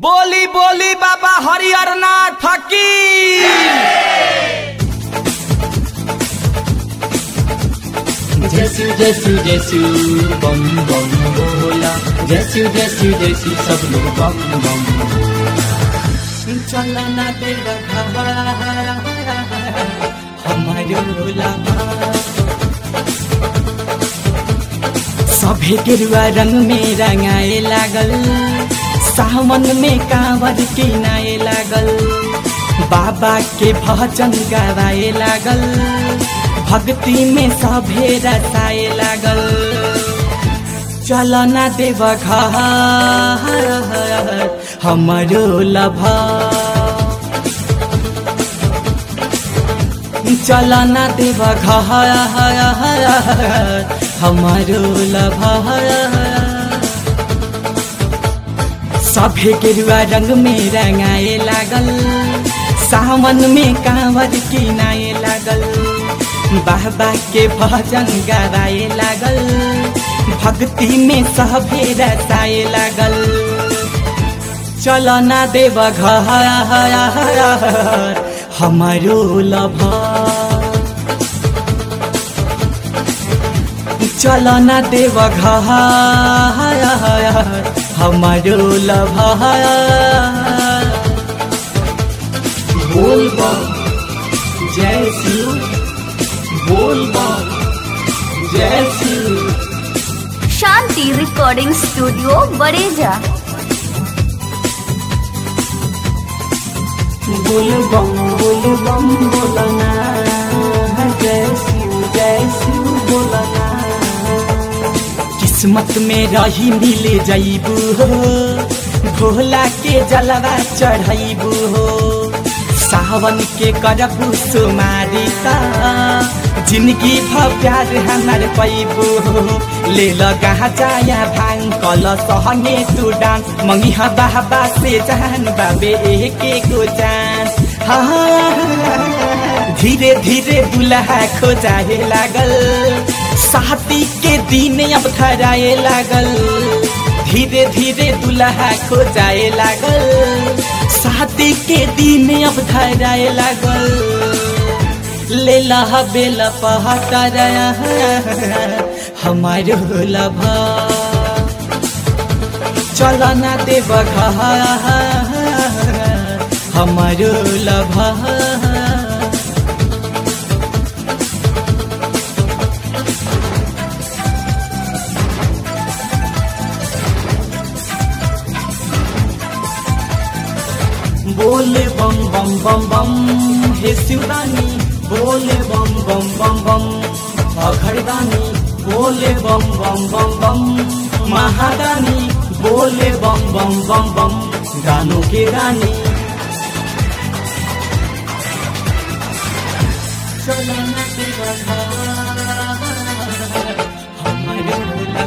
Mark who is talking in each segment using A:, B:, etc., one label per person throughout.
A: बोली बोली बाबा हरिहर नाथ फकीर
B: जैसु जैसु जैसु बम बम बोला जैसु जैसु जैसु सब लोग बम बम चला ना तेरा हमारे सभे गेरुआ रंग में रंगाए लागल सावन में कांवर किनाए लागल बाबा के भजन गावाए लागल भक्ति में सभे रसाए लागल चलना देव घर हमारो लभा चलना देव घर हमारो लभा सभे गेरुआ रंग में रंगाए लागल सावन में कांवर किनाए लागल बाबा के भजन गावाए लागल भक्ति में सभे रसाए लागल चलना देव घर हमारो लभा चलना देव घर हमारो लभा बोल बम जय शिव बोल बम जय शिव
C: शांति रिकॉर्डिंग स्टूडियो बड़ेजा
B: बोल बम बोल बम बोलना जय शिव जय शिव बोलना किस्मत में रही मिले जईबू हो भोला के जलवा चढ़ैबू हो सावन के करबू सुमारी ता जिंदगी भ प्यार हमार पैबू हो ले लगा जाया भांग कल सहंगे तू डांस मंगी हा बाबा से जान बाबे एक को जान हाँ धीरे धीरे दुल्हा खोजाए लागल साथी के दिन अब धराए लागल धीरे धीरे दुल्हा खोजाए लागल साथी के दिन अब धराए लागल ले लहा बेल पहाड़ हमारो लभा चलना देव घर हमारो लभा बोले बम बम बम बम हे शिवरानी बोले बम बम बम बम अघरदानी बोले बम बम बम बम महादानी बोले बम बम बम बम गानों के रानी चलना तेरा घर, हमारे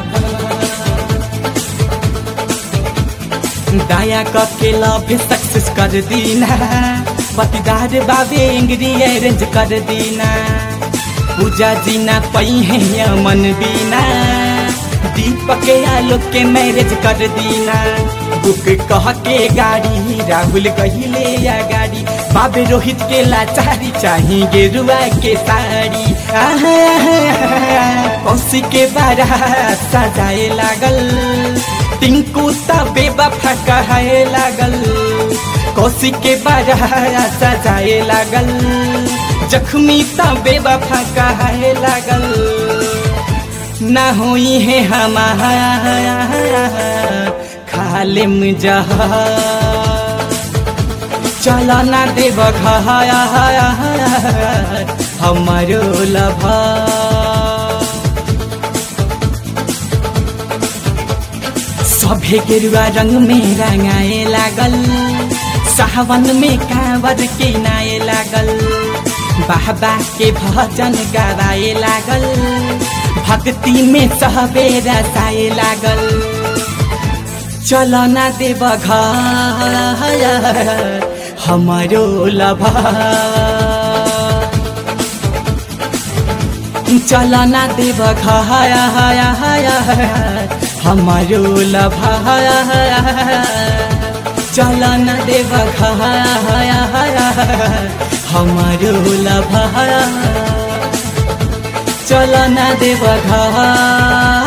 B: दया करके लव सक्सेस कर दीना पतिदार बाबे एंग्री अरेंज कर दीना पूजा जीना पई है मन बीना दीपक आलोक के मैरिज कर दीना बुक कह के गाड़ी राहुल कहिले या गाड़ी बाबे रोहित के लाचारी चाही गेरुआ के साड़ी कौशी के बारा सजाए लागल टिंकू तबे बफा कहे लागल कौशी के बारा सजाए लागल जख्मी तबे बफा कहे लागल ना हुई है हमारा खाले जहा चला ना देव घर हमारो लभा सभे गेरुआ रंग में रंगाए लागल सावन में कांवर के नाए लागल बाबा के भजन गावाए लागल भक्ति में सहबे रसाए लागल चलना देव घर हमारो लभा चलना देव घर हमारो लभा चल न देव हमारो लभा चल न देव